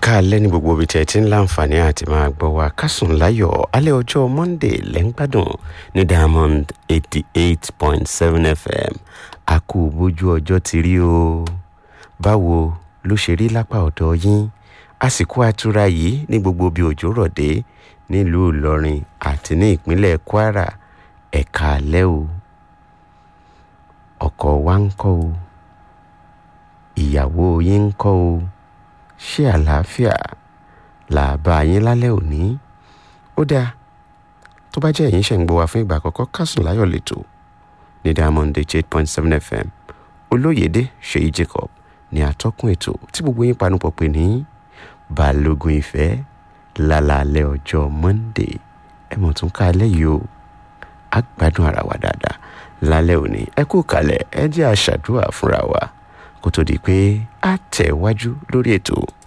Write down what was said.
káalẹ́ ní gbogbo ibi tí ẹ ti ń láǹfààní àti máa gbọ́ wa kásùn láyọ̀ alẹ́ ọjọ́ monday lẹ́ńgbàdùn ní diamond eighty eight point seven fm a kú bójú ọjọ́ ti rí o báwo ló ṣe rí lápá ọ̀dọ̀ yín àsìkò àtura yìí ní gbogbo bí òjò rọ̀ dé nílùú ìlọrin àti ní ìpínlẹ̀ kwara ẹ̀ka alẹ́ o ọkọ wa ń kọ́ o ìyàwó yín ń kọ́ o ṣé àlàáfíà là bá yín lálẹ́ òní ó dáa tó bá jẹ́ ẹ̀yin ṣe ń gbọ́ wa fún ìgbà àkọ́kọ́ kásùn láyọ̀ lẹ́tọ̀ ní diamond eight point seven fm olóyèdè ṣèyí jacob ní atọ́kùn ètò tí gbogbo yín panupọ̀ pè ní balógun ìfẹ́ lálàálẹ̀ ọjọ́ monday ẹ mọ̀ tún ká alẹ́ yìí o á gbádùn ara wa dáadáa lálẹ́ òní ẹ kú kalẹ̀ ẹ jẹ́ àṣàdúrà fúnra wa kó tó di pé a tẹ̀ wájú lórí ètò.